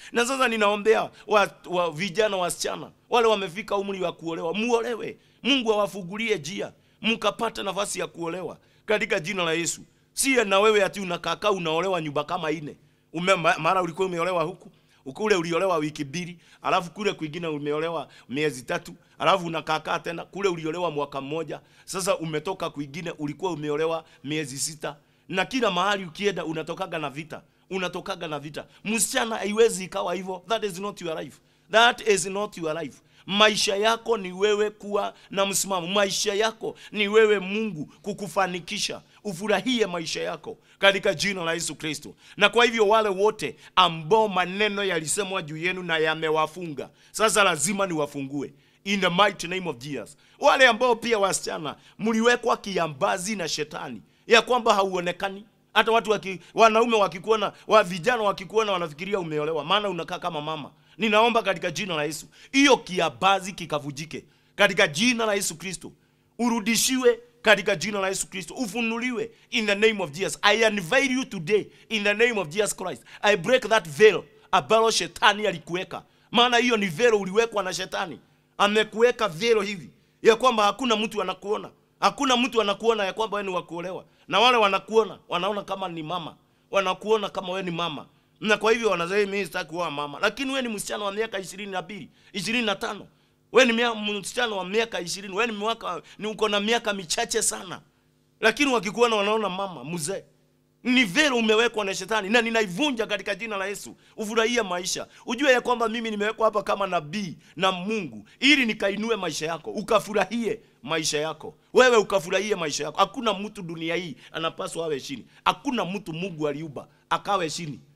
na sasa ninaombea wa, wa vijana wasichana wale wamefika umri wa kuolewa muolewe mungu awafungulie njia mkapata nafasi ya kuolewa katika jina la yesu sie na wewe ati unakaakaa unaolewa nyumba kama ine Ume, ma- mara ulikuwa umeolewa huku kule uliolewa wiki mbili alafu kule kwingine umeolewa miezi tatu alafu unakaakaa tena kule uliolewa mwaka mmoja sasa umetoka kwingine ulikuwa umeolewa miezi sita na kila mahali ukienda unatokaga na vita unatokaga na vita msichana haiwezi ikawa hivyo that is not your life that is not your life maisha yako ni wewe kuwa na msimamo maisha yako ni wewe mungu kukufanikisha ufurahie maisha yako katika jina la yesu kristo na kwa hivyo wale wote ambao maneno yalisemwa juu yenu na yamewafunga sasa lazima niwafungue in the mighty name of jesus wale ambao pia wasichana mliwekwa kiambazi na shetani ya kwamba hauonekani hata watu waki, wanaume wakikuona wa vijana wakikuona wanafikiria umeolewa maana unakaa kama mama ninaomba katika jina la yesu hiyo kiabazi kikavujike katika jina la yesu kristo urudishiwe katika jina la yesu kristo ufunuliwe in the name of jesus i unveil you today in the name of jesus christ i break that veil ambalo shetani alikuweka maana hiyo ni velo uliwekwa na shetani amekuweka velo hivi ya kwamba hakuna mtu anakuona hakuna mtu anakuona ya kwamba wewe ni wa kuolewa na wale wanakuona wanaona kama ni mama wanakuona kama wewe ni mama na kwa hivyo wanasema mimi sitaki kuoa mama lakini wewe ni msichana wa miaka ishirini na mbili ishirini na tano wewe ni mia- msichana wa miaka ishirini wewe ni mwaka ni uko na miaka michache sana lakini wakikuona wanaona mama mzee ni vero umewekwa na shetani na ninaivunja katika jina la yesu ufurahie maisha ujue ya kwamba mimi nimewekwa hapa kama nabii na mungu ili nikainue maisha yako ukafurahie maisha yako wewe ukafurahie maisha yako hakuna mtu dunia hii anapaswa awe chini hakuna mtu mungu aliumba akawe chini